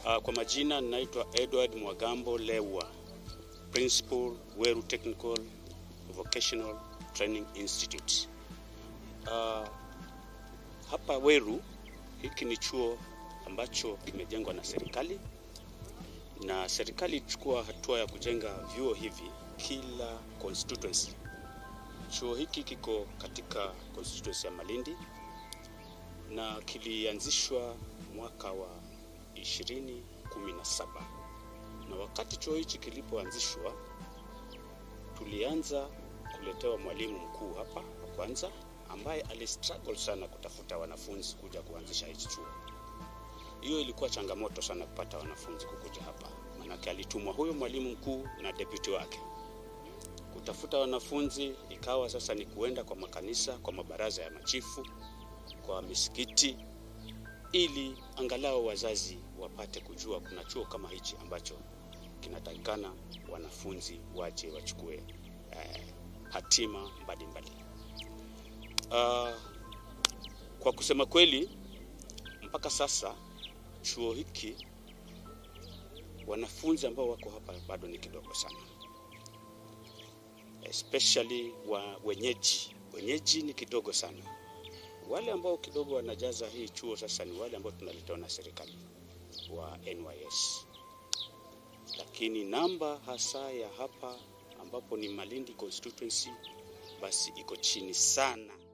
Uh, kwa majina ninaitwa Edward Mwagambo Lewa, Principal Weru Technical Vocational Training Institute. Uh, hapa Weru hiki ni chuo ambacho kimejengwa na serikali na serikali ilichukua hatua ya kujenga vyuo hivi kila constituency. Chuo hiki kiko katika constituency ya Malindi na kilianzishwa mwaka wa 2017 na wakati chuo hichi kilipoanzishwa, tulianza kuletewa mwalimu mkuu hapa wa kwanza ambaye alistruggle sana kutafuta wanafunzi kuja kuanzisha hichi chuo. Hiyo ilikuwa changamoto sana kupata wanafunzi kukuja hapa, manake alitumwa huyo mwalimu mkuu na deputy wake kutafuta wanafunzi. Ikawa sasa ni kuenda kwa makanisa, kwa mabaraza ya machifu, kwa misikiti, ili angalau wazazi wapate kujua kuna chuo kama hichi ambacho kinatakikana wanafunzi waje wachukue eh, hatima mbalimbali. Uh, kwa kusema kweli mpaka sasa chuo hiki wanafunzi ambao wako hapa bado ni kidogo sana, especially wa wenyeji. Wenyeji ni kidogo sana. Wale ambao kidogo wanajaza hii chuo sasa ni wale ambao tunaletewa na serikali wa NYS, lakini namba hasa ya hapa ambapo ni Malindi constituency basi iko chini sana.